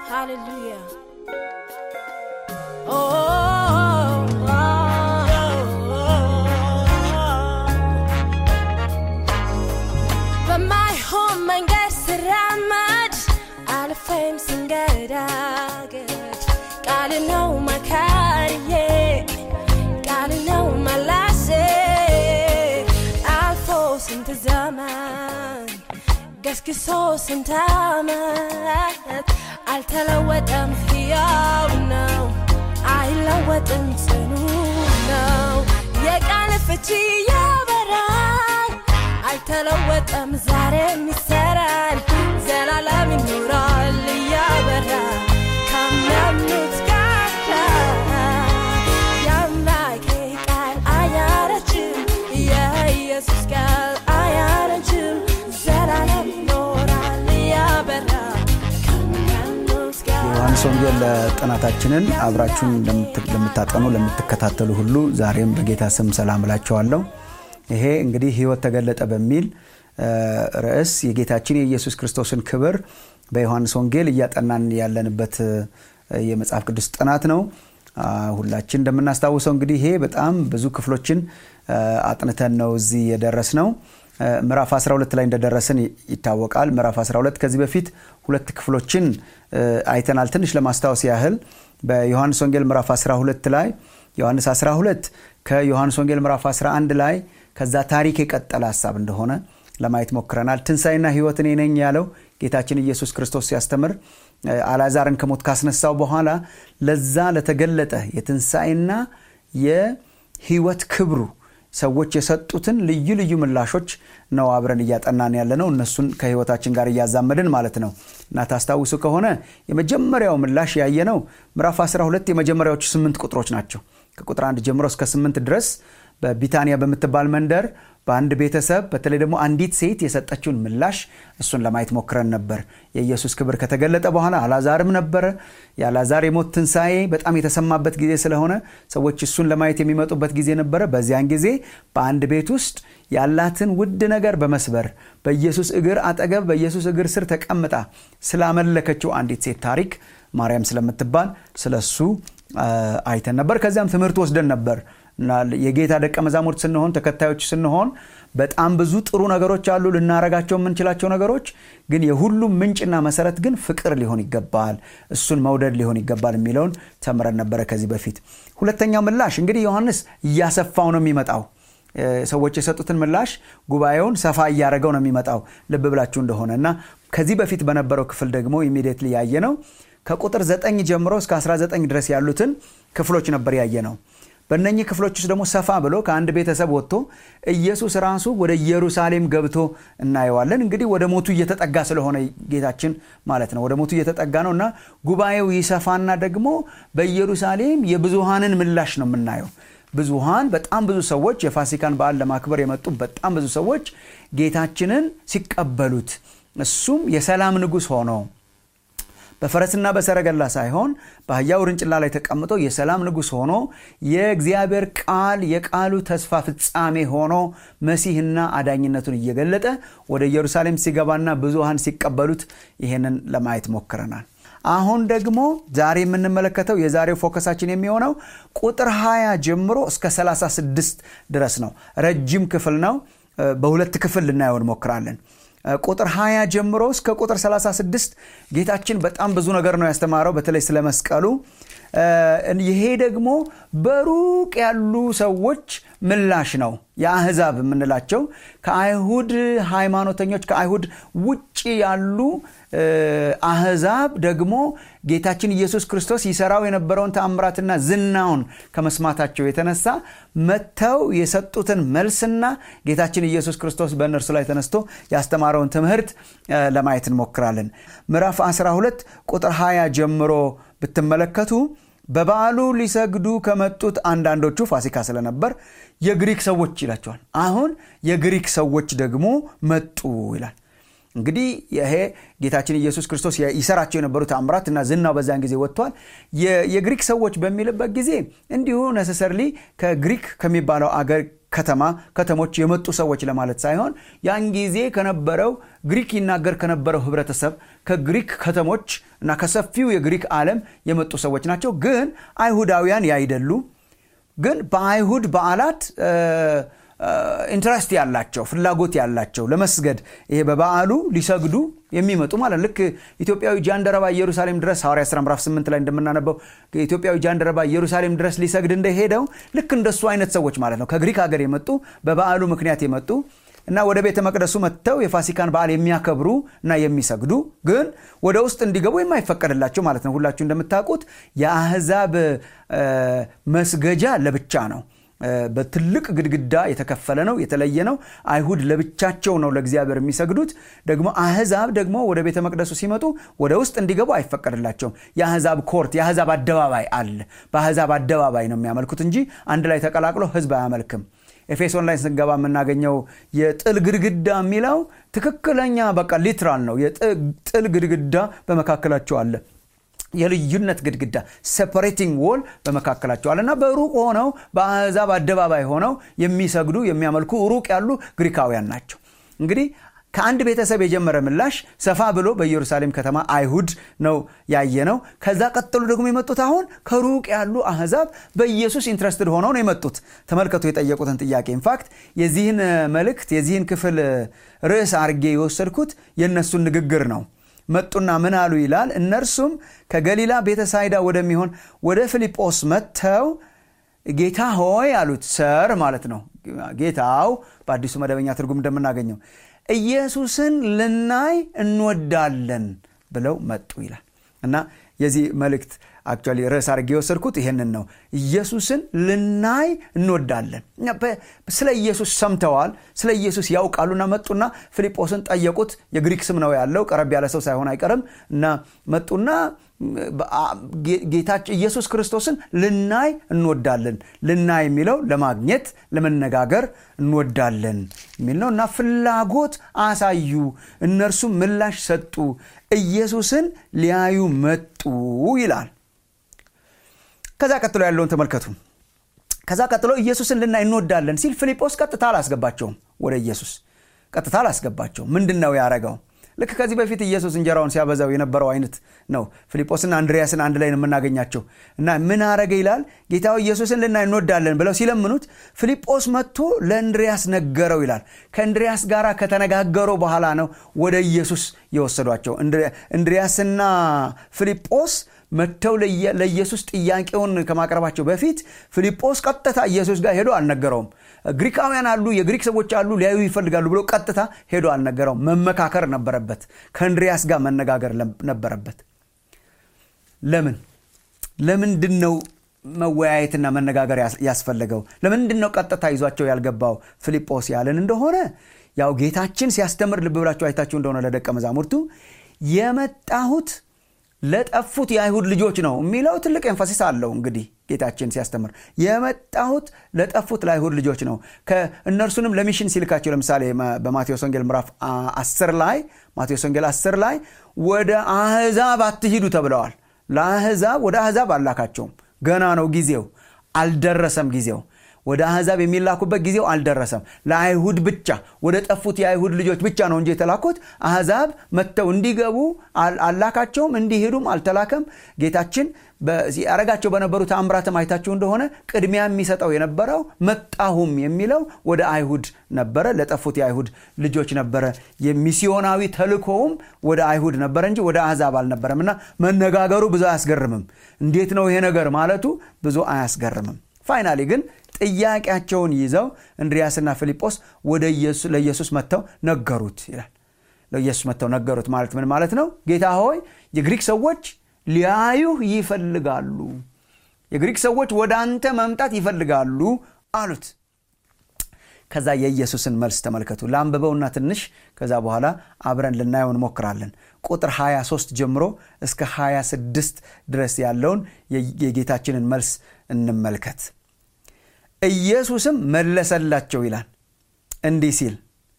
Hallelujah. Oh, oh, በማይሆን መንገድ ስራመድ አልፌም ስንገዳገድ ቃል ነው መካሪዬ ቃል ነው መላሴ አልፎ ስንት ዘመን ገስግሶ ስንት ዓመት አልተለወጠም፣ ሕያው ነው፣ አይለወጥም፣ ጽኑ ነው። የቃል ፍቺ ያበራል፣ አልተለወጠም፣ ዛሬም ይሰራል፣ ዘላለም ይኖራል እያበራ ከሚያምኑት ጋር የአምላኬ ቃል አያረጅም፣ የኢየሱስ ቃል አያረጅም፣ ዘላለም ይኖራል እያበራ ከሚያምኑት ጋር የዮሐንስ ወንጌል ጥናታችንን አብራችሁን ለምት- ለምታጠኑ ለምትከታተሉ ሁሉ ዛሬም በጌታ ስም ሰላም እላችኋለሁ። ይሄ እንግዲህ ሕይወት ተገለጠ በሚል እ፣ ርዕስ የጌታችን የኢየሱስ ክርስቶስን ክብር በዮሐንስ ወንጌል እያጠናን ያለንበት እ፣ የመጽሐፍ ቅዱስ ጥናት ነው። አ፣ ሁላችን እንደምናስታውሰው እንግዲህ ይሄ በጣም ብዙ ክፍሎችን እ፣ አጥንተን ነው እዚህ የደረስ ነው። እ፣ ምዕራፍ 12 ላይ እንደደረስን ይ- ይታወቃል። ምዕራፍ 12 ከዚህ በፊት ሁለት ክፍሎችን እ፣ አይተናል። ትንሽ ለማስታወስ ያህል በዮሐንስ ወንጌል ምዕራፍ 12 ላይ ዮሐንስ 12 ከዮሐንስ ወንጌል ምዕራፍ 11 ላይ ከዛ ታሪክ የቀጠለ ሀሳብ እንደሆነ ለማየት ሞክረናል። ትንሣኤና ሕይወት እኔ ነኝ ያለው ጌታችን ኢየሱስ ክርስቶስ ሲያስተምር እ፣ አልዓዛርን ከሞት ካስነሳው በኋላ ለዛ ለተገለጠ የትንሣኤና የሕይወት ክብሩ ሰዎች የሰጡትን ልዩ ልዩ ምላሾች ነው አብረን እያጠናን ያለ ነው። እነሱን ከህይወታችን ጋር እያዛመድን ማለት ነው እና ታስታውሱ ከሆነ የመጀመሪያው ምላሽ ያየነው ምዕራፍ 12 የመጀመሪያዎቹ ስምንት ቁጥሮች ናቸው። ከቁጥር አንድ ጀምሮ እስከ ስምንት ድረስ በቢታንያ በምትባል መንደር በአንድ ቤተሰብ በተለይ ደግሞ አንዲት ሴት የሰጠችውን ምላሽ እሱን ለማየት ሞክረን ነበር። የኢየሱስ ክብር ከተገለጠ በኋላ አላዛርም ነበረ። የአላዛር የሞት ትንሣኤ በጣም የተሰማበት ጊዜ ስለሆነ ሰዎች እሱን ለማየት የሚመጡበት ጊዜ ነበረ። በዚያን ጊዜ በአንድ ቤት ውስጥ ያላትን ውድ ነገር በመስበር በኢየሱስ እግር አጠገብ በኢየሱስ እግር ስር ተቀምጣ ስላመለከችው አንዲት ሴት ታሪክ ማርያም ስለምትባል ስለ እሱ አይተን ነበር። ከዚያም ትምህርት ወስደን ነበር እና የጌታ ደቀ መዛሙርት ስንሆን ተከታዮች ስንሆን በጣም ብዙ ጥሩ ነገሮች አሉ፣ ልናረጋቸው የምንችላቸው ነገሮች ግን የሁሉም ምንጭና መሰረት ግን ፍቅር ሊሆን ይገባል፣ እሱን መውደድ ሊሆን ይገባል የሚለውን ተምረን ነበረ ከዚህ በፊት። ሁለተኛው ምላሽ እንግዲህ ዮሐንስ እያሰፋው ነው የሚመጣው። ሰዎች የሰጡትን ምላሽ ጉባኤውን ሰፋ እያደረገው ነው የሚመጣው ልብ ብላችሁ እንደሆነ እና ከዚህ በፊት በነበረው ክፍል ደግሞ ኢሚዲየትሊ ያየ ነው ከቁጥር 9 ጀምሮ እስከ 19 ድረስ ያሉትን ክፍሎች ነበር ያየ ነው። በእነኚህ ክፍሎች ውስጥ ደግሞ ሰፋ ብሎ ከአንድ ቤተሰብ ወጥቶ ኢየሱስ ራሱ ወደ ኢየሩሳሌም ገብቶ እናየዋለን። እንግዲህ ወደ ሞቱ እየተጠጋ ስለሆነ ጌታችን ማለት ነው፣ ወደ ሞቱ እየተጠጋ ነው እና ጉባኤው ይሰፋና ደግሞ በኢየሩሳሌም የብዙሃንን ምላሽ ነው የምናየው። ብዙሃን በጣም ብዙ ሰዎች የፋሲካን በዓል ለማክበር የመጡ በጣም ብዙ ሰዎች ጌታችንን ሲቀበሉት እሱም የሰላም ንጉሥ ሆኖ በፈረስና በሰረገላ ሳይሆን በአህያ ውርንጭላ ላይ ተቀምጦ የሰላም ንጉሥ ሆኖ የእግዚአብሔር ቃል የቃሉ ተስፋ ፍጻሜ ሆኖ መሲህና አዳኝነቱን እየገለጠ ወደ ኢየሩሳሌም ሲገባና ብዙሃን ሲቀበሉት ይሄንን ለማየት ሞክረናል። አሁን ደግሞ ዛሬ የምንመለከተው የዛሬው ፎከሳችን የሚሆነው ቁጥር 20 ጀምሮ እስከ 36 ድረስ ነው። ረጅም ክፍል ነው። በሁለት ክፍል ልናየው እንሞክራለን። ቁጥር 20 ጀምሮ እስከ ቁጥር 36 ጌታችን በጣም ብዙ ነገር ነው ያስተማረው፣ በተለይ ስለ መስቀሉ። ይሄ ደግሞ በሩቅ ያሉ ሰዎች ምላሽ ነው። የአህዛብ የምንላቸው ከአይሁድ ሃይማኖተኞች ከአይሁድ ውጭ ያሉ አህዛብ ደግሞ ጌታችን ኢየሱስ ክርስቶስ ይሰራው የነበረውን ተአምራትና ዝናውን ከመስማታቸው የተነሳ መጥተው የሰጡትን መልስና ጌታችን ኢየሱስ ክርስቶስ በእነርሱ ላይ ተነስቶ ያስተማረውን ትምህርት ለማየት እንሞክራለን። ምዕራፍ 12 ቁጥር 20 ጀምሮ ብትመለከቱ በበዓሉ ሊሰግዱ ከመጡት አንዳንዶቹ ፋሲካ ስለነበር የግሪክ ሰዎች ይላቸዋል። አሁን የግሪክ ሰዎች ደግሞ መጡ ይላል። እንግዲህ ይሄ ጌታችን ኢየሱስ ክርስቶስ ይሰራቸው የነበሩ ተአምራት እና ዝናው በዛን ጊዜ ወጥቷል። የግሪክ ሰዎች በሚልበት ጊዜ እንዲሁ ነሰሰርሊ ከግሪክ ከሚባለው አገር ከተማ ከተሞች የመጡ ሰዎች ለማለት ሳይሆን ያን ጊዜ ከነበረው ግሪክ ይናገር ከነበረው ህብረተሰብ ከግሪክ ከተሞች እና ከሰፊው የግሪክ ዓለም የመጡ ሰዎች ናቸው። ግን አይሁዳውያን ያይደሉ ግን በአይሁድ በዓላት ኢንትረስት ያላቸው ፍላጎት ያላቸው ለመስገድ ይሄ በበዓሉ ሊሰግዱ የሚመጡ ማለት ልክ ኢትዮጵያዊ ጃንደረባ ኢየሩሳሌም ድረስ ሐዋርያ ሥራ ምዕራፍ 8 ላይ እንደምናነበው ኢትዮጵያዊ ጃንደረባ ኢየሩሳሌም ድረስ ሊሰግድ እንደሄደው ልክ እንደሱ አይነት ሰዎች ማለት ነው። ከግሪክ ሀገር የመጡ በበዓሉ ምክንያት የመጡ እና ወደ ቤተ መቅደሱ መጥተው የፋሲካን በዓል የሚያከብሩ እና የሚሰግዱ ግን ወደ ውስጥ እንዲገቡ የማይፈቀድላቸው ማለት ነው። ሁላችሁ እንደምታውቁት የአህዛብ መስገጃ ለብቻ ነው። በትልቅ ግድግዳ የተከፈለ ነው፣ የተለየ ነው። አይሁድ ለብቻቸው ነው ለእግዚአብሔር የሚሰግዱት። ደግሞ አህዛብ ደግሞ ወደ ቤተ መቅደሱ ሲመጡ ወደ ውስጥ እንዲገቡ አይፈቀድላቸውም። የአህዛብ ኮርት፣ የአህዛብ አደባባይ አለ። በአህዛብ አደባባይ ነው የሚያመልኩት እንጂ አንድ ላይ ተቀላቅሎ ህዝብ አያመልክም። ኤፌሶን ላይ ስንገባ የምናገኘው የጥል ግድግዳ የሚለው ትክክለኛ በቃ ሊትራል ነው። የጥል ግድግዳ በመካከላቸው አለ። የልዩነት ግድግዳ ሴፐሬቲንግ ዎል በመካከላቸው አለ እና በሩቅ ሆነው በአሕዛብ አደባባይ ሆነው የሚሰግዱ የሚያመልኩ ሩቅ ያሉ ግሪካውያን ናቸው። እንግዲህ ከአንድ ቤተሰብ የጀመረ ምላሽ ሰፋ ብሎ በኢየሩሳሌም ከተማ አይሁድ ነው ያየ ነው። ከዛ ቀጥሎ ደግሞ የመጡት አሁን ከሩቅ ያሉ አሕዛብ በኢየሱስ ኢንትረስትድ ሆነው ነው የመጡት። ተመልከቱ የጠየቁትን ጥያቄ። ኢንፋክት የዚህን መልእክት የዚህን ክፍል ርዕስ አርጌ የወሰድኩት የእነሱን ንግግር ነው። መጡና ምን አሉ ይላል። እነርሱም ከገሊላ ቤተሳይዳ ወደሚሆን ወደ ፊልጶስ መጥተው ጌታ ሆይ አሉት። ሰር ማለት ነው ጌታው በአዲሱ መደበኛ ትርጉም እንደምናገኘው ኢየሱስን ልናይ እንወዳለን ብለው መጡ ይላል እና የዚህ መልእክት አክቹዋሊ ርዕስ አድርጌ የወሰድኩት ይሄንን ነው። ኢየሱስን ልናይ እንወዳለን። ስለ ኢየሱስ ሰምተዋል፣ ስለ ኢየሱስ ያውቃሉና መጡና ፊልጶስን ጠየቁት። የግሪክ ስም ነው ያለው፣ ቀረብ ያለ ሰው ሳይሆን አይቀርም እና መጡና ጌታችን ኢየሱስ ክርስቶስን ልናይ እንወዳለን። ልናይ የሚለው ለማግኘት ለመነጋገር እንወዳለን የሚል ነው እና ፍላጎት አሳዩ። እነርሱም ምላሽ ሰጡ፣ ኢየሱስን ሊያዩ መጡ ይላል። ከዛ ቀጥሎ ያለውን ተመልከቱ። ከዛ ቀጥሎ ኢየሱስን ልናይ እንወዳለን ሲል ፊልጶስ ቀጥታ አላስገባቸውም ወደ ኢየሱስ ቀጥታ አላስገባቸውም። ምንድን ነው ያደረገው? ልክ ከዚህ በፊት ኢየሱስ እንጀራውን ሲያበዛው የነበረው አይነት ነው። ፊልጶስና አንድሪያስን አንድ ላይ ነው የምናገኛቸው እና ምን አረገ ይላል ጌታው ኢየሱስን ልናይ እንወዳለን ብለው ሲለምኑት ፊልጶስ መጥቶ ለእንድሪያስ ነገረው ይላል። ከእንድሪያስ ጋር ከተነጋገሩ በኋላ ነው ወደ ኢየሱስ የወሰዷቸው። እንድሪያስና ፊልጶስ መጥተው ለኢየሱስ ጥያቄውን ከማቅረባቸው በፊት ፊልጶስ ቀጥታ ኢየሱስ ጋር ሄዶ አልነገረውም። ግሪካውያን አሉ፣ የግሪክ ሰዎች አሉ፣ ሊያዩ ይፈልጋሉ ብሎ ቀጥታ ሄዶ አልነገረውም። መመካከር ነበረበት። ከእንድሪያስ ጋር መነጋገር ነበረበት። ለምን ለምንድን ነው መወያየትና መነጋገር ያስፈለገው? ለምንድን ነው ቀጥታ ይዟቸው ያልገባው ፊልጶስ ያለን እንደሆነ ያው ጌታችን ሲያስተምር ልብ ብላችሁ አይታችሁ እንደሆነ ለደቀ መዛሙርቱ የመጣሁት ለጠፉት የአይሁድ ልጆች ነው የሚለው ትልቅ ኤንፋሲስ አለው። እንግዲህ ጌታችን ሲያስተምር የመጣሁት ለጠፉት ለአይሁድ ልጆች ነው። እነርሱንም ለሚሽን ሲልካቸው ለምሳሌ በማቴዎስ ወንጌል ምዕራፍ 10 ላይ ማቴዎስ ወንጌል 10 ላይ ወደ አህዛብ አትሂዱ ተብለዋል። ለአህዛብ ወደ አህዛብ አላካቸውም። ገና ነው ጊዜው፣ አልደረሰም ጊዜው ወደ አሕዛብ የሚላኩበት ጊዜው አልደረሰም። ለአይሁድ ብቻ ወደ ጠፉት የአይሁድ ልጆች ብቻ ነው እንጂ የተላኩት አሕዛብ መጥተው እንዲገቡ አላካቸውም፣ እንዲሄዱም አልተላከም። ጌታችን ያረጋቸው በነበሩ ተአምራትም አይታችሁ እንደሆነ ቅድሚያ የሚሰጠው የነበረው መጣሁም የሚለው ወደ አይሁድ ነበረ፣ ለጠፉት የአይሁድ ልጆች ነበረ። የሚስዮናዊ ተልኮውም ወደ አይሁድ ነበረ እንጂ ወደ አሕዛብ አልነበረም እና መነጋገሩ ብዙ አያስገርምም። እንዴት ነው ይሄ ነገር ማለቱ ብዙ አያስገርምም። ፋይናሊ ግን ጥያቄያቸውን ይዘው እንድሪያስና ፊልጶስ ወደ ለኢየሱስ መጥተው ነገሩት ይላል። ለኢየሱስ መጥተው ነገሩት ማለት ምን ማለት ነው? ጌታ ሆይ የግሪክ ሰዎች ሊያዩህ ይፈልጋሉ፣ የግሪክ ሰዎች ወደ አንተ መምጣት ይፈልጋሉ አሉት። ከዛ የኢየሱስን መልስ ተመልከቱ። ለአንብበውና ትንሽ ከዛ በኋላ አብረን ልናየው እንሞክራለን። ቁጥር 23 ጀምሮ እስከ 26 ድረስ ያለውን የጌታችንን መልስ እንመልከት። ኢየሱስም መለሰላቸው ይላል እንዲህ ሲል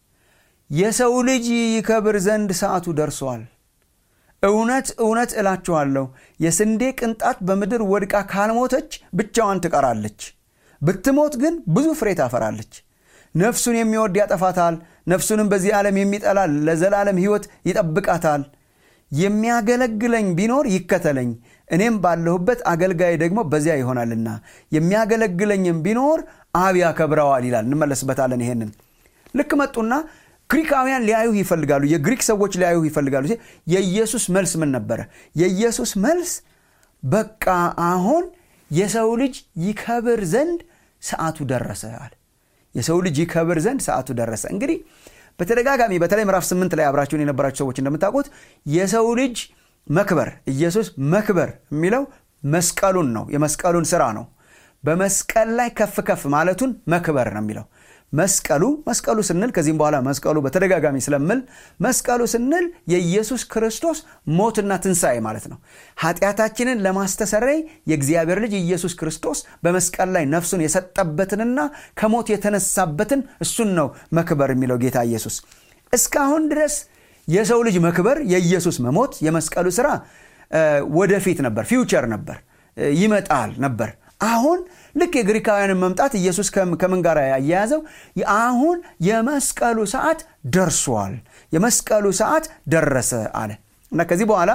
የሰው ልጅ ይከብር ዘንድ ሰዓቱ ደርሷል። እውነት እውነት እላችኋለሁ የስንዴ ቅንጣት በምድር ወድቃ ካልሞተች ብቻዋን ትቀራለች። ብትሞት ግን ብዙ ፍሬ ታፈራለች ነፍሱን የሚወድ ያጠፋታል ነፍሱንም በዚህ ዓለም የሚጠላ ለዘላለም ሕይወት ይጠብቃታል የሚያገለግለኝ ቢኖር ይከተለኝ እኔም ባለሁበት አገልጋይ ደግሞ በዚያ ይሆናልና የሚያገለግለኝም ቢኖር አብ ያከብረዋል ይላል እንመለስበታለን ይሄንን ልክ መጡና ግሪካውያን ሊያዩህ ይፈልጋሉ የግሪክ ሰዎች ሊያዩህ ይፈልጋሉ የኢየሱስ መልስ ምን ነበረ የኢየሱስ መልስ በቃ አሁን የሰው ልጅ ይከብር ዘንድ ሰዓቱ ደረሰ አለ የሰው ልጅ ይከብር ዘንድ ሰዓቱ ደረሰ እንግዲህ በተደጋጋሚ በተለይ ምዕራፍ ስምንት ላይ አብራችሁን የነበራችሁ ሰዎች እንደምታውቁት የሰው ልጅ መክበር ኢየሱስ መክበር የሚለው መስቀሉን ነው የመስቀሉን ስራ ነው በመስቀል ላይ ከፍ ከፍ ማለቱን መክበር ነው የሚለው መስቀሉ መስቀሉ ስንል ከዚህም በኋላ መስቀሉ በተደጋጋሚ ስለምል መስቀሉ ስንል የኢየሱስ ክርስቶስ ሞትና ትንሣኤ ማለት ነው ኃጢአታችንን ለማስተሰረይ የእግዚአብሔር ልጅ ኢየሱስ ክርስቶስ በመስቀል ላይ ነፍሱን የሰጠበትንና ከሞት የተነሳበትን እሱን ነው መክበር የሚለው ጌታ ኢየሱስ እስካሁን ድረስ የሰው ልጅ መክበር የኢየሱስ መሞት የመስቀሉ ስራ ወደፊት ነበር ፊውቸር ነበር ይመጣል ነበር አሁን ልክ የግሪካውያንን መምጣት ኢየሱስ ከምን ጋር ያያያዘው አሁን የመስቀሉ ሰዓት ደርሷል የመስቀሉ ሰዓት ደረሰ አለ እና ከዚህ በኋላ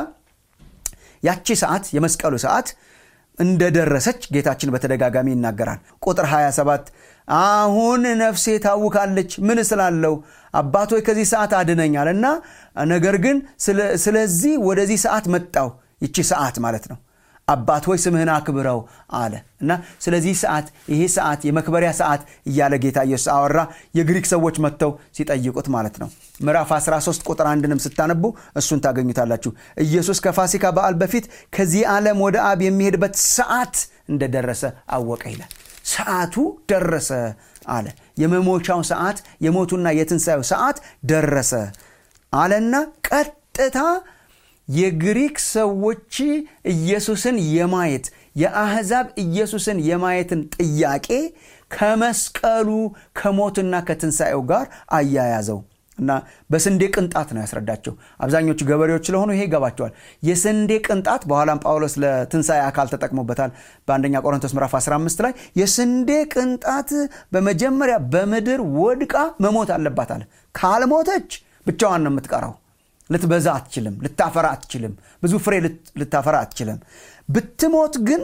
ያቺ ሰዓት የመስቀሉ ሰዓት እንደደረሰች ጌታችን በተደጋጋሚ ይናገራል ቁጥር 27 አሁን ነፍሴ ታውካለች ምን ስላለው አባቶይ ከዚህ ሰዓት አድነኛል እና ነገር ግን ስለዚህ ወደዚህ ሰዓት መጣው ይቺ ሰዓት ማለት ነው አባት ሆይ ስምህን አክብረው አለ እና ስለዚህ ሰዓት ይሄ ሰዓት የመክበሪያ ሰዓት እያለ ጌታ ኢየሱስ አወራ የግሪክ ሰዎች መጥተው ሲጠይቁት ማለት ነው ምዕራፍ 13 ቁጥር አንድንም ስታነቡ እሱን ታገኙታላችሁ ኢየሱስ ከፋሲካ በዓል በፊት ከዚህ ዓለም ወደ አብ የሚሄድበት ሰዓት እንደደረሰ አወቀ ይላል ሰዓቱ ደረሰ አለ የመሞቻው ሰዓት የሞቱና የትንሣኤው ሰዓት ደረሰ አለና ቀጥታ የግሪክ ሰዎች ኢየሱስን የማየት የአሕዛብ ኢየሱስን የማየትን ጥያቄ ከመስቀሉ ከሞትና ከትንሣኤው ጋር አያያዘው እና በስንዴ ቅንጣት ነው ያስረዳቸው አብዛኞቹ ገበሬዎች ስለሆኑ ይሄ ይገባቸዋል የስንዴ ቅንጣት በኋላም ጳውሎስ ለትንሣኤ አካል ተጠቅሞበታል በአንደኛ ቆሮንቶስ ምዕራፍ 15 ላይ የስንዴ ቅንጣት በመጀመሪያ በምድር ወድቃ መሞት አለባት አለ ካልሞተች ብቻዋን ነው የምትቀረው ልትበዛ አትችልም ልታፈራ አትችልም ብዙ ፍሬ ልታፈራ አትችልም ብትሞት ግን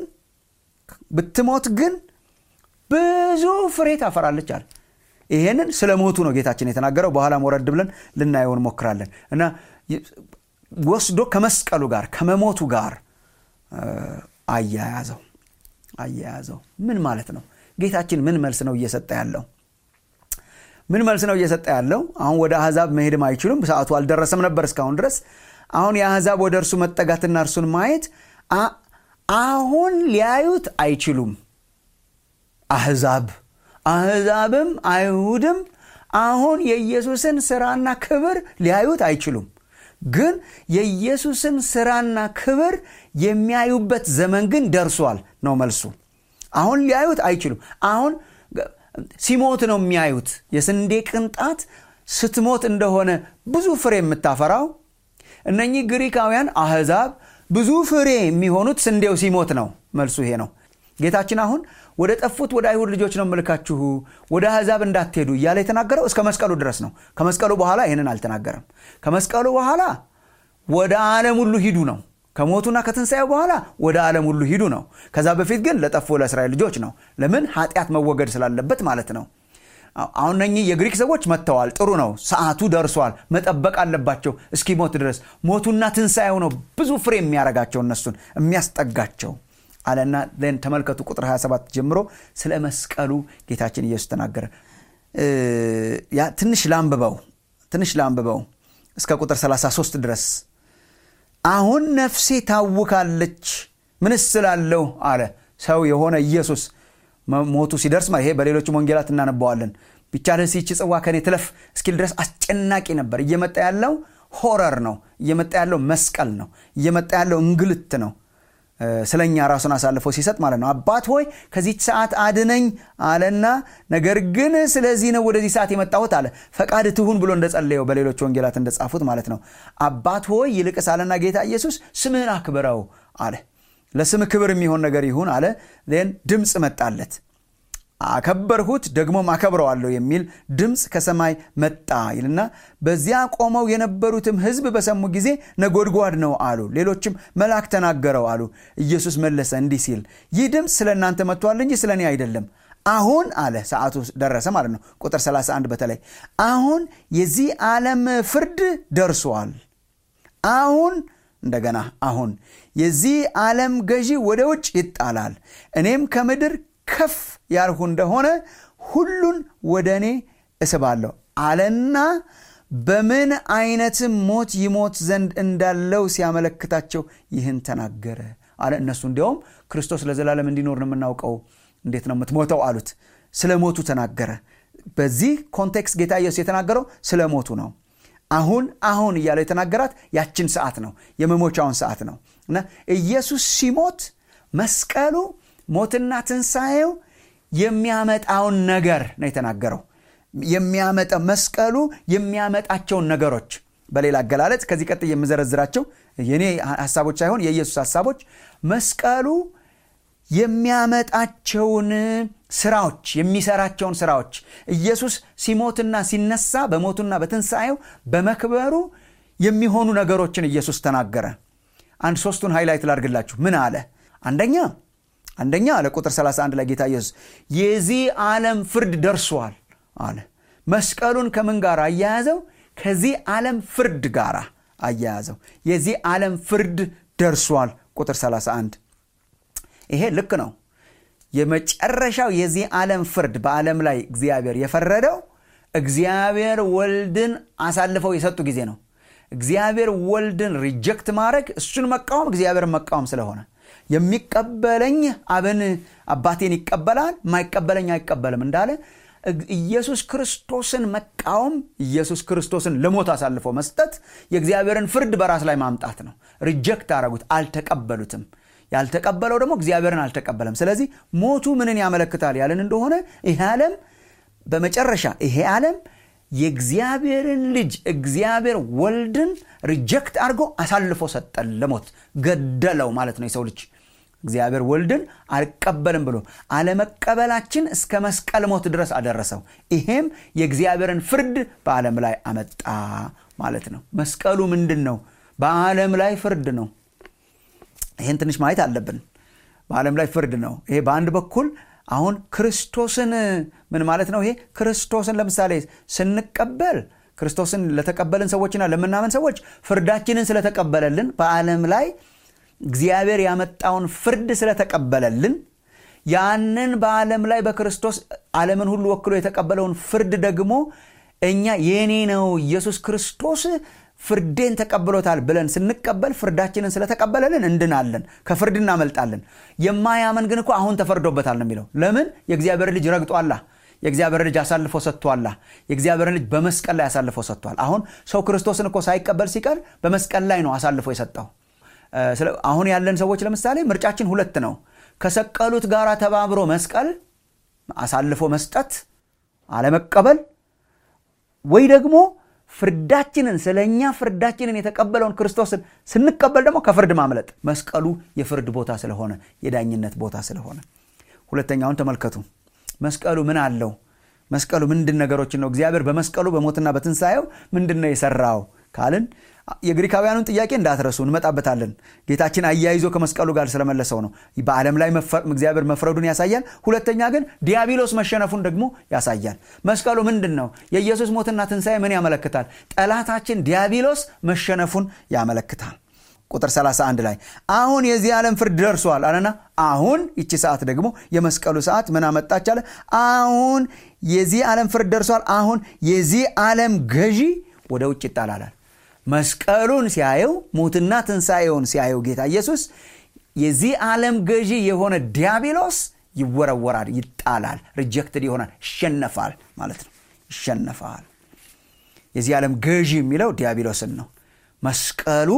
ብትሞት ግን ብዙ ፍሬ ታፈራለች አለ ይሄንን ስለ ሞቱ ነው ጌታችን የተናገረው በኋላም ወረድ ብለን ልናየው እንሞክራለን እና ወስዶ ከመስቀሉ ጋር ከመሞቱ ጋር አያያዘው አያያዘው ምን ማለት ነው ጌታችን ምን መልስ ነው እየሰጠ ያለው ምን መልስ ነው እየሰጠ ያለው አሁን ወደ አሕዛብ መሄድም አይችሉም ሰዓቱ አልደረሰም ነበር እስካሁን ድረስ አሁን የአሕዛብ ወደ እርሱ መጠጋትና እርሱን ማየት አሁን ሊያዩት አይችሉም አሕዛብ አሕዛብም አይሁድም አሁን የኢየሱስን ስራና ክብር ሊያዩት አይችሉም ግን የኢየሱስን ስራና ክብር የሚያዩበት ዘመን ግን ደርሷል ነው መልሱ አሁን ሊያዩት አይችሉም አሁን ሲሞት ነው የሚያዩት የስንዴ ቅንጣት ስትሞት እንደሆነ ብዙ ፍሬ የምታፈራው እነኚህ ግሪካውያን አህዛብ ብዙ ፍሬ የሚሆኑት ስንዴው ሲሞት ነው መልሱ ይሄ ነው ጌታችን አሁን ወደ ጠፉት ወደ አይሁድ ልጆች ነው ምልካችሁ ወደ አሕዛብ እንዳትሄዱ እያለ የተናገረው እስከ መስቀሉ ድረስ ነው ከመስቀሉ በኋላ ይህንን አልተናገረም ከመስቀሉ በኋላ ወደ ዓለም ሁሉ ሂዱ ነው ከሞቱና ከትንሣኤው በኋላ ወደ ዓለም ሁሉ ሂዱ ነው ከዛ በፊት ግን ለጠፉ ለእስራኤል ልጆች ነው ለምን ኃጢአት መወገድ ስላለበት ማለት ነው አሁን እነኚህ የግሪክ ሰዎች መጥተዋል ጥሩ ነው ሰዓቱ ደርሷል መጠበቅ አለባቸው እስኪሞት ድረስ ሞቱና ትንሣኤው ነው ብዙ ፍሬ የሚያረጋቸው እነሱን የሚያስጠጋቸው አለና ን ተመልከቱ ቁጥር 27 ጀምሮ ስለ መስቀሉ ጌታችን ኢየሱስ ተናገረ ትንሽ ላንብበው ትንሽ ላንብበው እስከ ቁጥር 33 ድረስ አሁን ነፍሴ ታውካለች ምንስ ስላለሁ አለ ሰው የሆነ ኢየሱስ ሞቱ ሲደርስ ይሄ በሌሎችም ወንጌላት እናነባዋለን ቢቻልስ ይቺ ጽዋ ከኔ ትለፍ እስኪል ድረስ አስጨናቂ ነበር እየመጣ ያለው ሆረር ነው እየመጣ ያለው መስቀል ነው እየመጣ ያለው እንግልት ነው ስለኛ ራሱን አሳልፎ ሲሰጥ ማለት ነው አባት ሆይ ከዚች ሰዓት አድነኝ አለና ነገር ግን ስለዚህ ነው ወደዚህ ሰዓት የመጣሁት አለ ፈቃድ ትሁን ብሎ እንደጸለየው በሌሎች ወንጌላት እንደጻፉት ማለት ነው አባት ሆይ ይልቅስ አለና ጌታ ኢየሱስ ስምህን አክብረው አለ ለስም ክብር የሚሆን ነገር ይሁን አለ ን ድምፅ መጣለት አከበርሁት ደግሞም አከብረዋለሁ የሚል ድምፅ ከሰማይ መጣ ይልና በዚያ ቆመው የነበሩትም ሕዝብ በሰሙ ጊዜ ነጎድጓድ ነው አሉ። ሌሎችም መልአክ ተናገረው አሉ። ኢየሱስ መለሰ እንዲህ ሲል ይህ ድምፅ ስለ እናንተ መጥቷል እንጂ ስለ እኔ አይደለም። አሁን አለ ሰዓቱ ደረሰ ማለት ነው። ቁጥር 31 በተለይ አሁን የዚህ ዓለም ፍርድ ደርሷል። አሁን እንደገና አሁን የዚህ ዓለም ገዢ ወደ ውጭ ይጣላል። እኔም ከምድር ከፍ ያልሁ እንደሆነ ሁሉን ወደ እኔ እስባለሁ አለና በምን አይነትም ሞት ይሞት ዘንድ እንዳለው ሲያመለክታቸው ይህን ተናገረ አለ። እነሱ እንዲያውም ክርስቶስ ለዘላለም እንዲኖር ነው የምናውቀው፣ እንዴት ነው የምትሞተው አሉት። ስለ ሞቱ ተናገረ። በዚህ ኮንቴክስት ጌታ ኢየሱስ የተናገረው ስለ ሞቱ ነው። አሁን አሁን እያለው የተናገራት ያችን ሰዓት ነው፣ የመሞቻውን ሰዓት ነው እና ኢየሱስ ሲሞት መስቀሉ ሞትና ትንሣኤው የሚያመጣውን ነገር ነው የተናገረው። የሚያመጣ መስቀሉ የሚያመጣቸውን ነገሮች በሌላ አገላለጽ ከዚህ ቀጥ የምዘረዝራቸው የኔ ሀሳቦች ሳይሆን የኢየሱስ ሀሳቦች መስቀሉ የሚያመጣቸውን ስራዎች የሚሰራቸውን ስራዎች ኢየሱስ ሲሞትና ሲነሳ በሞቱና በትንሣኤው በመክበሩ የሚሆኑ ነገሮችን ኢየሱስ ተናገረ። አንድ ሶስቱን ሃይላይት ላድርግላችሁ። ምን አለ? አንደኛ አንደኛ አለ ቁጥር 31 ላይ ጌታ ኢየሱስ የዚህ ዓለም ፍርድ ደርሷል አለ። መስቀሉን ከምን ጋር አያያዘው? ከዚህ ዓለም ፍርድ ጋር አያያዘው። የዚህ ዓለም ፍርድ ደርሷል። ቁጥር 31 ይሄ ልክ ነው። የመጨረሻው የዚህ ዓለም ፍርድ በዓለም ላይ እግዚአብሔር የፈረደው እግዚአብሔር ወልድን አሳልፈው የሰጡ ጊዜ ነው። እግዚአብሔር ወልድን ሪጀክት ማድረግ እሱን መቃወም እግዚአብሔርን መቃወም ስለሆነ የሚቀበለኝ አብን አባቴን ይቀበላል፣ ማይቀበለኝ አይቀበልም እንዳለ ኢየሱስ ክርስቶስን መቃወም ኢየሱስ ክርስቶስን ለሞት አሳልፎ መስጠት የእግዚአብሔርን ፍርድ በራስ ላይ ማምጣት ነው። ሪጀክት አረጉት፣ አልተቀበሉትም። ያልተቀበለው ደግሞ እግዚአብሔርን አልተቀበለም። ስለዚህ ሞቱ ምንን ያመለክታል ያለን እንደሆነ ይሄ ዓለም በመጨረሻ ይሄ ዓለም የእግዚአብሔርን ልጅ እግዚአብሔር ወልድን ሪጀክት አድርጎ አሳልፎ ሰጠን ለሞት ገደለው ማለት ነው። የሰው ልጅ እግዚአብሔር ወልድን አልቀበልም ብሎ አለመቀበላችን እስከ መስቀል ሞት ድረስ አደረሰው። ይሄም የእግዚአብሔርን ፍርድ በዓለም ላይ አመጣ ማለት ነው። መስቀሉ ምንድን ነው? በዓለም ላይ ፍርድ ነው። ይህን ትንሽ ማየት አለብን። በዓለም ላይ ፍርድ ነው። ይሄ በአንድ በኩል አሁን ክርስቶስን ምን ማለት ነው? ይሄ ክርስቶስን ለምሳሌ ስንቀበል ክርስቶስን ለተቀበልን ሰዎችና ለምናምን ሰዎች ፍርዳችንን ስለተቀበለልን በዓለም ላይ እግዚአብሔር ያመጣውን ፍርድ ስለተቀበለልን ያንን በዓለም ላይ በክርስቶስ ዓለምን ሁሉ ወክሎ የተቀበለውን ፍርድ ደግሞ እኛ የኔ ነው ኢየሱስ ክርስቶስ ፍርዴን ተቀብሎታል ብለን ስንቀበል ፍርዳችንን ስለተቀበለልን እንድናለን፣ ከፍርድ እናመልጣለን። የማያመን ግን እኮ አሁን ተፈርዶበታል ነው የሚለው። ለምን? የእግዚአብሔር ልጅ ረግጧላ። የእግዚአብሔር ልጅ አሳልፎ ሰጥቷላ። የእግዚአብሔር ልጅ በመስቀል ላይ አሳልፎ ሰጥቷል። አሁን ሰው ክርስቶስን እኮ ሳይቀበል ሲቀር በመስቀል ላይ ነው አሳልፎ የሰጠው። አሁን ያለን ሰዎች ለምሳሌ ምርጫችን ሁለት ነው። ከሰቀሉት ጋር ተባብሮ መስቀል አሳልፎ መስጠት አለመቀበል፣ ወይ ደግሞ ፍርዳችንን ስለ እኛ ፍርዳችንን የተቀበለውን ክርስቶስን ስንቀበል ደግሞ ከፍርድ ማምለጥ። መስቀሉ የፍርድ ቦታ ስለሆነ የዳኝነት ቦታ ስለሆነ፣ ሁለተኛውን ተመልከቱ። መስቀሉ ምን አለው? መስቀሉ ምንድን ነገሮችን ነው እግዚአብሔር በመስቀሉ በሞትና በትንሣኤው ምንድን ነው የሰራው ካልን የግሪካውያኑን ጥያቄ እንዳትረሱ እንመጣበታለን። ጌታችን አያይዞ ከመስቀሉ ጋር ስለመለሰው ነው። በዓለም ላይ እግዚአብሔር መፍረዱን ያሳያል። ሁለተኛ ግን ዲያብሎስ መሸነፉን ደግሞ ያሳያል። መስቀሉ ምንድን ነው? የኢየሱስ ሞትና ትንሣኤ ምን ያመለክታል? ጠላታችን ዲያብሎስ መሸነፉን ያመለክታል። ቁጥር 31 ላይ አሁን የዚህ ዓለም ፍርድ ደርሷል አለና አሁን ይቺ ሰዓት ደግሞ የመስቀሉ ሰዓት ምን አመጣች አለ። አሁን የዚህ ዓለም ፍርድ ደርሷል። አሁን የዚህ ዓለም ገዢ ወደ ውጭ ይጣላላል። መስቀሉን ሲያየው ሞትና ትንሣኤውን ሲያየው ጌታ ኢየሱስ የዚህ ዓለም ገዢ የሆነ ዲያብሎስ ይወረወራል፣ ይጣላል፣ ሪጀክትድ ይሆናል፣ ይሸነፋል ማለት ነው። ይሸነፋል። የዚህ ዓለም ገዢ የሚለው ዲያብሎስን ነው። መስቀሉ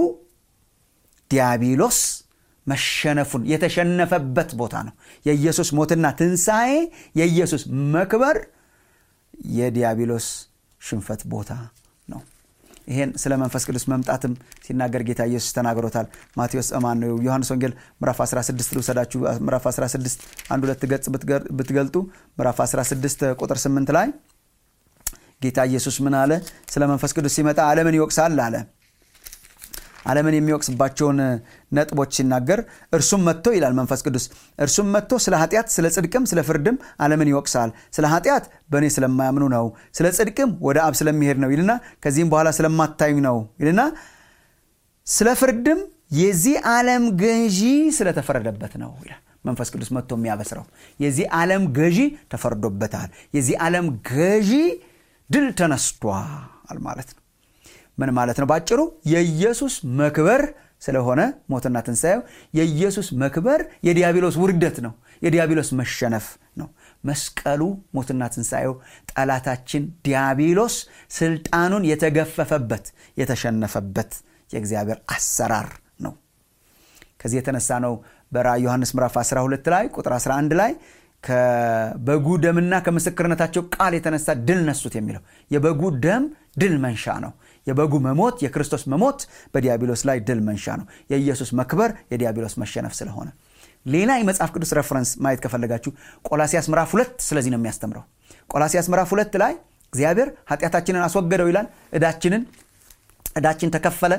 ዲያብሎስ መሸነፉን የተሸነፈበት ቦታ ነው። የኢየሱስ ሞትና ትንሣኤ፣ የኢየሱስ መክበር የዲያብሎስ ሽንፈት ቦታ ነው። ይሄን ስለ መንፈስ ቅዱስ መምጣትም ሲናገር ጌታ ኢየሱስ ተናግሮታል ማቴዎስ ማን ነው ዮሐንስ ወንጌል ምዕራፍ 16 ልውሰዳችሁ ምዕራፍ 16 አንድ ሁለት ገጽ ብትገልጡ ምዕራፍ 16 ቁጥር 8 ላይ ጌታ ኢየሱስ ምን አለ ስለ መንፈስ ቅዱስ ሲመጣ ዓለምን ይወቅሳል አለ ዓለምን የሚወቅስባቸውን ነጥቦች ሲናገር እርሱም መጥቶ ይላል መንፈስ ቅዱስ እርሱም መጥቶ ስለ ኃጢአት ስለ ጽድቅም ስለ ፍርድም ዓለምን ይወቅሳል ስለ ኃጢአት በእኔ ስለማያምኑ ነው ስለ ጽድቅም ወደ አብ ስለሚሄድ ነው ይልና ከዚህም በኋላ ስለማታዩ ነው ይልና ስለ ፍርድም የዚህ ዓለም ገዢ ስለተፈረደበት ነው ይላል መንፈስ ቅዱስ መጥቶ የሚያበስረው የዚህ ዓለም ገዢ ተፈርዶበታል የዚህ ዓለም ገዢ ድል ተነስቷል ማለት ነው ምን ማለት ነው ባጭሩ የኢየሱስ መክበር ስለሆነ ሞትና ትንሣኤው የኢየሱስ መክበር የዲያብሎስ ውርደት ነው የዲያብሎስ መሸነፍ ነው መስቀሉ ሞትና ትንሣኤው ጠላታችን ዲያብሎስ ስልጣኑን የተገፈፈበት የተሸነፈበት የእግዚአብሔር አሰራር ነው ከዚህ የተነሳ ነው በራ ዮሐንስ ምዕራፍ 12 ላይ ቁጥር 11 ላይ ከበጉ ደምና ከምስክርነታቸው ቃል የተነሳ ድል ነሱት የሚለው የበጉ ደም ድል መንሻ ነው የበጉ መሞት የክርስቶስ መሞት በዲያብሎስ ላይ ድል መንሻ ነው የኢየሱስ መክበር የዲያብሎስ መሸነፍ ስለሆነ ሌላ የመጽሐፍ ቅዱስ ረፈረንስ ማየት ከፈለጋችሁ ቆላሲያስ ምዕራፍ ሁለት ስለዚህ ነው የሚያስተምረው ቆላሲያስ ምዕራፍ ሁለት ላይ እግዚአብሔር ኃጢአታችንን አስወገደው ይላል እዳችንን እዳችን ተከፈለ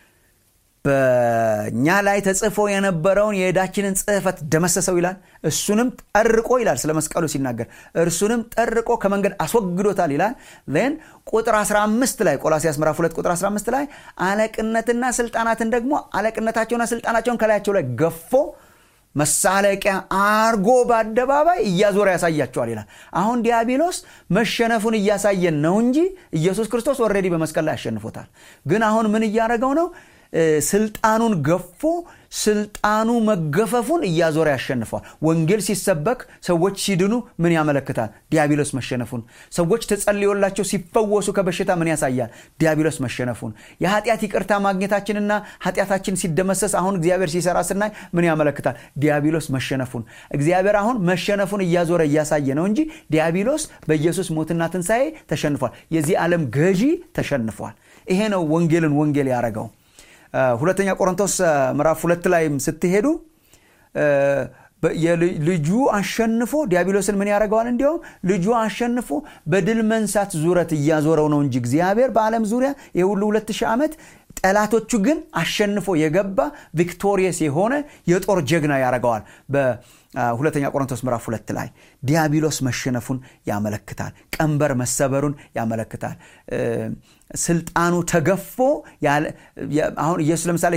በእኛ ላይ ተጽፎ የነበረውን የዕዳችንን ጽህፈት ደመሰሰው ይላል እሱንም ጠርቆ ይላል ስለ መስቀሉ ሲናገር እርሱንም ጠርቆ ከመንገድ አስወግዶታል ይላል ን ቁጥር 15 ላይ ቆላሲያስ ምዕራፍ 2 ቁጥር 15 ላይ አለቅነትና ስልጣናትን ደግሞ አለቅነታቸውና ስልጣናቸውን ከላያቸው ላይ ገፎ መሳለቂያ አርጎ በአደባባይ እያዞረ ያሳያቸዋል ይላል አሁን ዲያብሎስ መሸነፉን እያሳየን ነው እንጂ ኢየሱስ ክርስቶስ ኦልሬዲ በመስቀል ላይ አሸንፎታል ግን አሁን ምን እያደረገው ነው ስልጣኑን ገፎ ስልጣኑ መገፈፉን እያዞረ ያሸንፈዋል ወንጌል ሲሰበክ ሰዎች ሲድኑ ምን ያመለክታል ዲያብሎስ መሸነፉን ሰዎች ተጸልዮላቸው ሲፈወሱ ከበሽታ ምን ያሳያል ዲያብሎስ መሸነፉን የኃጢአት ይቅርታ ማግኘታችንና ኃጢአታችን ሲደመሰስ አሁን እግዚአብሔር ሲሰራ ስናይ ምን ያመለክታል ዲያብሎስ መሸነፉን እግዚአብሔር አሁን መሸነፉን እያዞረ እያሳየ ነው እንጂ ዲያብሎስ በኢየሱስ ሞትና ትንሣኤ ተሸንፏል የዚህ ዓለም ገዢ ተሸንፏል ይሄ ነው ወንጌልን ወንጌል ያደረገው ሁለተኛ ቆሮንቶስ ምዕራፍ ሁለት ላይም ስትሄዱ ልጁ አሸንፎ ዲያብሎስን ምን ያደርገዋል እንዲያውም ልጁ አሸንፎ በድል መንሳት ዙረት እያዞረው ነው እንጂ እግዚአብሔር በዓለም ዙሪያ የሁሉ ሁለት ሺህ ዓመት ጠላቶቹ ግን አሸንፎ የገባ ቪክቶሪየስ የሆነ የጦር ጀግና ያደርገዋል በሁለተኛ ቆሮንቶስ ምዕራፍ ሁለት ላይ ዲያብሎስ መሸነፉን ያመለክታል ቀንበር መሰበሩን ያመለክታል ስልጣኑ ተገፎ አሁን ኢየሱስ ለምሳሌ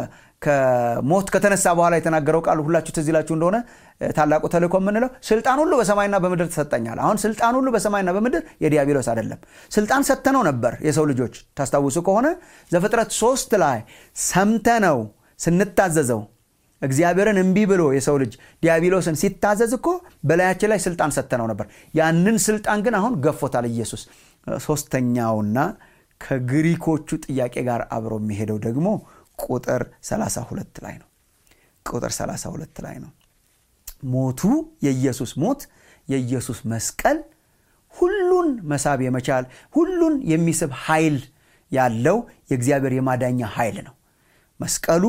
ከሞት ከተነሳ በኋላ የተናገረው ቃል ሁላችሁ ትዝ ይላችሁ እንደሆነ ታላቁ ተልእኮ የምንለው ስልጣን ሁሉ በሰማይና በምድር ተሰጠኛል አሁን ስልጣን ሁሉ በሰማይና በምድር የዲያብሎስ አይደለም ስልጣን ሰተነው ነበር የሰው ልጆች ታስታውሱ ከሆነ ዘፍጥረት ሶስት ላይ ሰምተነው ስንታዘዘው እግዚአብሔርን እምቢ ብሎ የሰው ልጅ ዲያብሎስን ሲታዘዝ እኮ በላያችን ላይ ስልጣን ሰተነው ነበር ያንን ስልጣን ግን አሁን ገፎታል ኢየሱስ ሶስተኛውና ከግሪኮቹ ጥያቄ ጋር አብሮ የሚሄደው ደግሞ ቁጥር 32 ላይ ነው ቁጥር 32 ላይ ነው ሞቱ የኢየሱስ ሞት የኢየሱስ መስቀል ሁሉን መሳብ የመቻል ሁሉን የሚስብ ኃይል ያለው የእግዚአብሔር የማዳኛ ኃይል ነው መስቀሉ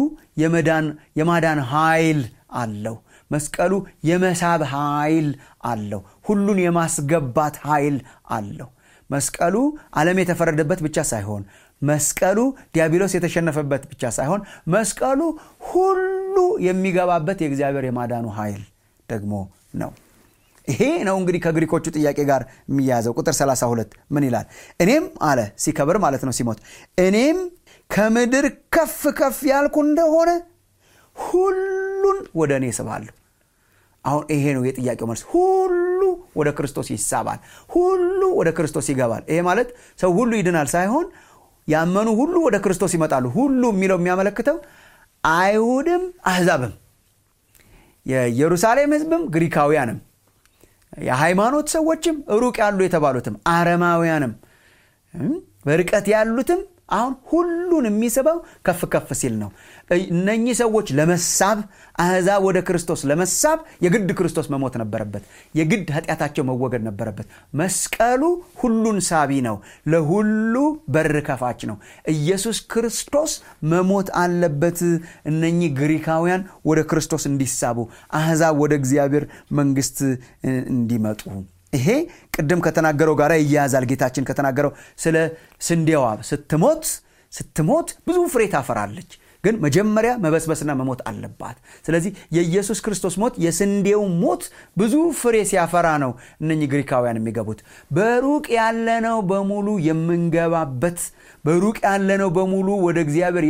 የማዳን ኃይል አለው መስቀሉ የመሳብ ኃይል አለው ሁሉን የማስገባት ኃይል አለው መስቀሉ ዓለም የተፈረደበት ብቻ ሳይሆን መስቀሉ ዲያብሎስ የተሸነፈበት ብቻ ሳይሆን መስቀሉ ሁሉ የሚገባበት የእግዚአብሔር የማዳኑ ኃይል ደግሞ ነው ይሄ ነው እንግዲህ ከግሪኮቹ ጥያቄ ጋር የሚያያዘው ቁጥር 32 ምን ይላል እኔም አለ ሲከብር ማለት ነው ሲሞት እኔም ከምድር ከፍ ከፍ ያልኩ እንደሆነ ሁሉን ወደ እኔ ስባለሁ አሁን ይሄ ነው የጥያቄው መልስ ሁሉ ወደ ክርስቶስ ይሳባል ሁሉ ወደ ክርስቶስ ይገባል ይሄ ማለት ሰው ሁሉ ይድናል ሳይሆን ያመኑ ሁሉ ወደ ክርስቶስ ይመጣሉ ሁሉ የሚለው የሚያመለክተው አይሁድም አህዛብም የኢየሩሳሌም ህዝብም ግሪካውያንም የሃይማኖት ሰዎችም ሩቅ ያሉ የተባሉትም አረማውያንም በርቀት ያሉትም አሁን ሁሉን የሚስበው ከፍ ከፍ ሲል ነው እነኚህ ሰዎች ለመሳብ አሕዛብ ወደ ክርስቶስ ለመሳብ የግድ ክርስቶስ መሞት ነበረበት የግድ ኃጢአታቸው መወገድ ነበረበት መስቀሉ ሁሉን ሳቢ ነው ለሁሉ በር ከፋች ነው ኢየሱስ ክርስቶስ መሞት አለበት እነኚህ ግሪካውያን ወደ ክርስቶስ እንዲሳቡ አሕዛብ ወደ እግዚአብሔር መንግስት እንዲመጡ ይሄ ቅድም ከተናገረው ጋር ይያያዛል ጌታችን ከተናገረው ስለ ስንዴዋ ስትሞት ስትሞት ብዙ ፍሬ ታፈራለች ግን መጀመሪያ መበስበስና መሞት አለባት ስለዚህ የኢየሱስ ክርስቶስ ሞት የስንዴው ሞት ብዙ ፍሬ ሲያፈራ ነው እነኚህ ግሪካውያን የሚገቡት በሩቅ ያለነው በሙሉ የምንገባበት በሩቅ ያለነው በሙሉ ወደ እግዚአብሔር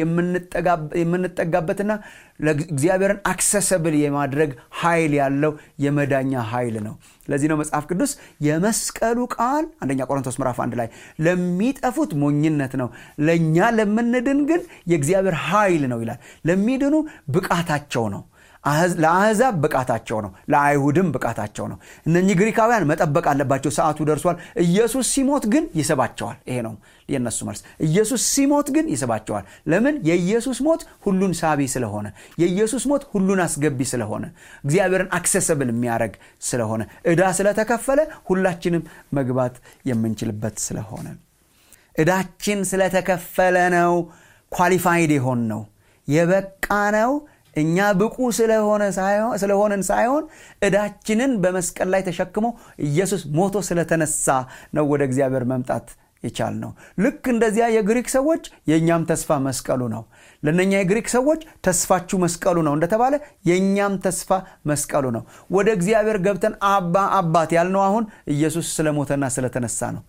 የምንጠጋበትና እግዚአብሔርን አክሰሰብል የማድረግ ኃይል ያለው የመዳኛ ኃይል ነው ለዚህ ነው መጽሐፍ ቅዱስ የመስቀሉ ቃል አንደኛ ቆሮንቶስ ምዕራፍ አንድ ላይ ለሚጠፉት ሞኝነት ነው ለእኛ ለምንድን ግን የእግዚአብሔር ኃይል ነው ይላል ለሚድኑ ብቃታቸው ነው ለአሕዛብ ብቃታቸው ነው ለአይሁድም ብቃታቸው ነው እነኚህ ግሪካውያን መጠበቅ አለባቸው ሰዓቱ ደርሷል ኢየሱስ ሲሞት ግን ይስባቸዋል ይሄ ነው የነሱ መልስ ኢየሱስ ሲሞት ግን ይስባቸዋል ለምን የኢየሱስ ሞት ሁሉን ሳቢ ስለሆነ የኢየሱስ ሞት ሁሉን አስገቢ ስለሆነ እግዚአብሔርን አክሰሰብል የሚያደረግ ስለሆነ ዕዳ ስለተከፈለ ሁላችንም መግባት የምንችልበት ስለሆነ ዕዳችን ስለተከፈለ ነው ኳሊፋይድ የሆን ነው የበቃ ነው እኛ ብቁ ስለሆንን ሳይሆን ዕዳችንን በመስቀል ላይ ተሸክሞ ኢየሱስ ሞቶ ስለተነሳ ነው ወደ እግዚአብሔር መምጣት የቻል ነው ልክ እንደዚያ የግሪክ ሰዎች የእኛም ተስፋ መስቀሉ ነው ለእነኛ የግሪክ ሰዎች ተስፋችሁ መስቀሉ ነው እንደተባለ የእኛም ተስፋ መስቀሉ ነው ወደ እግዚአብሔር ገብተን አባ አባት ያልነው አሁን ኢየሱስ ስለሞተና ስለተነሳ ነው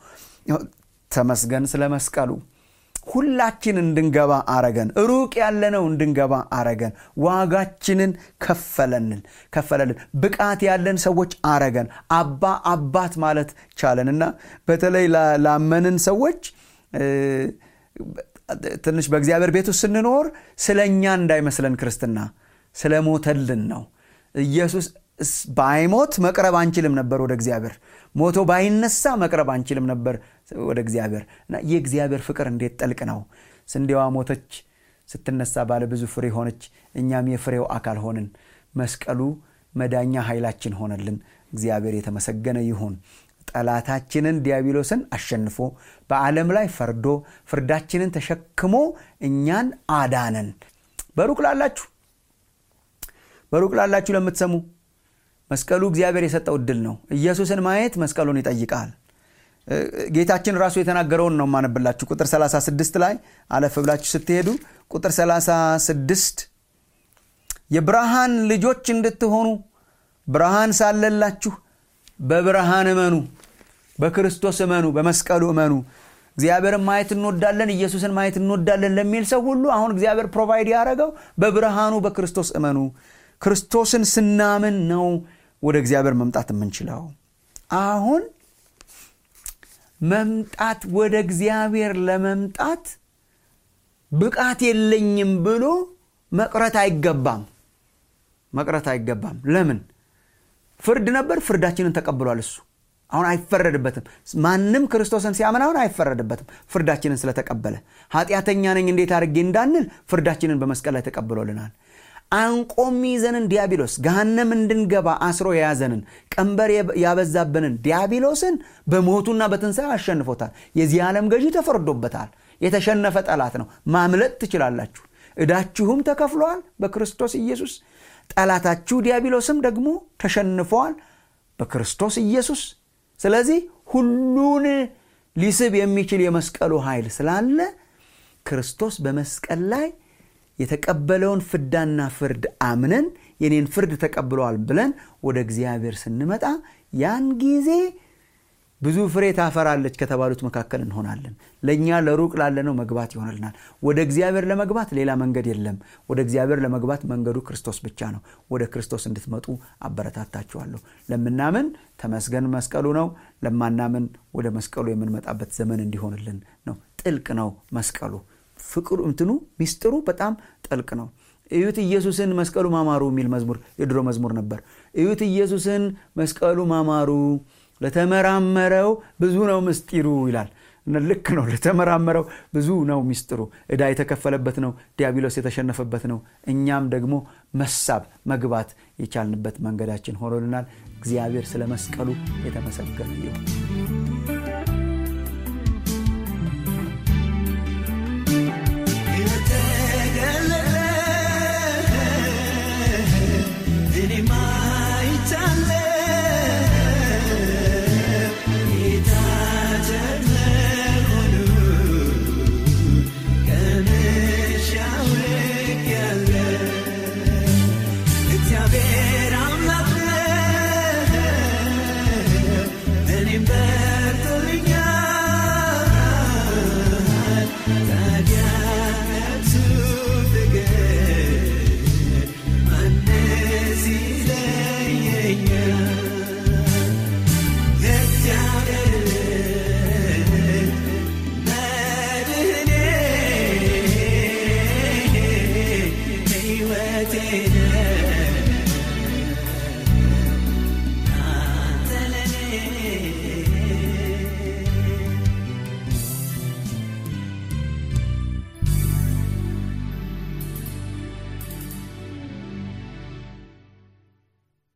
ተመስገን ስለ መስቀሉ ሁላችን እንድንገባ አረገን ሩቅ ያለነው እንድንገባ አረገን ዋጋችንን ከፈለንን ከፈለልን ብቃት ያለን ሰዎች አረገን አባ አባት ማለት ቻለን እና በተለይ ላመንን ሰዎች ትንሽ በእግዚአብሔር ቤት ውስጥ ስንኖር ስለ እኛ እንዳይመስለን ክርስትና ስለሞተልን ነው ኢየሱስ ባይሞት መቅረብ አንችልም ነበር ወደ እግዚአብሔር ሞቶ ባይነሳ መቅረብ አንችልም ነበር ወደ እግዚአብሔር እና የእግዚአብሔር ፍቅር እንዴት ጠልቅ ነው ስንዴዋ ሞተች ስትነሳ ባለ ብዙ ፍሬ ሆነች እኛም የፍሬው አካል ሆንን መስቀሉ መዳኛ ኃይላችን ሆነልን እግዚአብሔር የተመሰገነ ይሁን ጠላታችንን ዲያብሎስን አሸንፎ በዓለም ላይ ፈርዶ ፍርዳችንን ተሸክሞ እኛን አዳነን በሩቅ ላላችሁ በሩቅ ላላችሁ ለምትሰሙ መስቀሉ እግዚአብሔር የሰጠው እድል ነው ኢየሱስን ማየት መስቀሉን ይጠይቃል ጌታችን ራሱ የተናገረውን ነው ማነብላችሁ ቁጥር 36 ላይ አለፍ ብላችሁ ስትሄዱ ቁጥር 36 የብርሃን ልጆች እንድትሆኑ ብርሃን ሳለላችሁ በብርሃን እመኑ በክርስቶስ እመኑ በመስቀሉ እመኑ እግዚአብሔርን ማየት እንወዳለን ኢየሱስን ማየት እንወዳለን ለሚል ሰው ሁሉ አሁን እግዚአብሔር ፕሮቫይድ ያደረገው በብርሃኑ በክርስቶስ እመኑ ክርስቶስን ስናምን ነው ወደ እግዚአብሔር መምጣት የምንችለው አሁን መምጣት ወደ እግዚአብሔር ለመምጣት ብቃት የለኝም ብሎ መቅረት አይገባም መቅረት አይገባም ለምን ፍርድ ነበር ፍርዳችንን ተቀብሏል እሱ አሁን አይፈረድበትም ማንም ክርስቶስን ሲያምን አሁን አይፈረድበትም ፍርዳችንን ስለተቀበለ ኃጢአተኛ ነኝ እንዴት አድርጌ እንዳንል ፍርዳችንን በመስቀል ላይ ተቀብሎልናል አንቆም ይዘንን ዲያብሎስ ገሃነም እንድንገባ አስሮ የያዘንን ቀንበር ያበዛብንን ዲያብሎስን በሞቱና በትንሣኤ አሸንፎታል የዚህ ዓለም ገዢ ተፈርዶበታል የተሸነፈ ጠላት ነው ማምለጥ ትችላላችሁ እዳችሁም ተከፍለዋል በክርስቶስ ኢየሱስ ጠላታችሁ ዲያብሎስም ደግሞ ተሸንፈዋል በክርስቶስ ኢየሱስ ስለዚህ ሁሉን ሊስብ የሚችል የመስቀሉ ኃይል ስላለ ክርስቶስ በመስቀል ላይ የተቀበለውን ፍዳና ፍርድ አምነን የኔን ፍርድ ተቀብለዋል ብለን ወደ እግዚአብሔር ስንመጣ ያን ጊዜ ብዙ ፍሬ ታፈራለች ከተባሉት መካከል እንሆናለን ለእኛ ለሩቅ ላለነው መግባት ይሆንልናል ወደ እግዚአብሔር ለመግባት ሌላ መንገድ የለም ወደ እግዚአብሔር ለመግባት መንገዱ ክርስቶስ ብቻ ነው ወደ ክርስቶስ እንድትመጡ አበረታታችኋለሁ ለምናምን ተመስገን መስቀሉ ነው ለማናምን ወደ መስቀሉ የምንመጣበት ዘመን እንዲሆንልን ነው ጥልቅ ነው መስቀሉ ፍቅሩ እንትኑ ሚስጥሩ በጣም ጥልቅ ነው እዩት ኢየሱስን መስቀሉ ማማሩ የሚል መዝሙር የድሮ መዝሙር ነበር እዩት ኢየሱስን መስቀሉ ማማሩ ለተመራመረው ብዙ ነው ምስጢሩ ይላል ልክ ነው ለተመራመረው ብዙ ነው ሚስጥሩ ዕዳ የተከፈለበት ነው ዲያብሎስ የተሸነፈበት ነው እኛም ደግሞ መሳብ መግባት የቻልንበት መንገዳችን ሆኖልናል እግዚአብሔር ስለ መስቀሉ የተመሰገነ ይሁን Better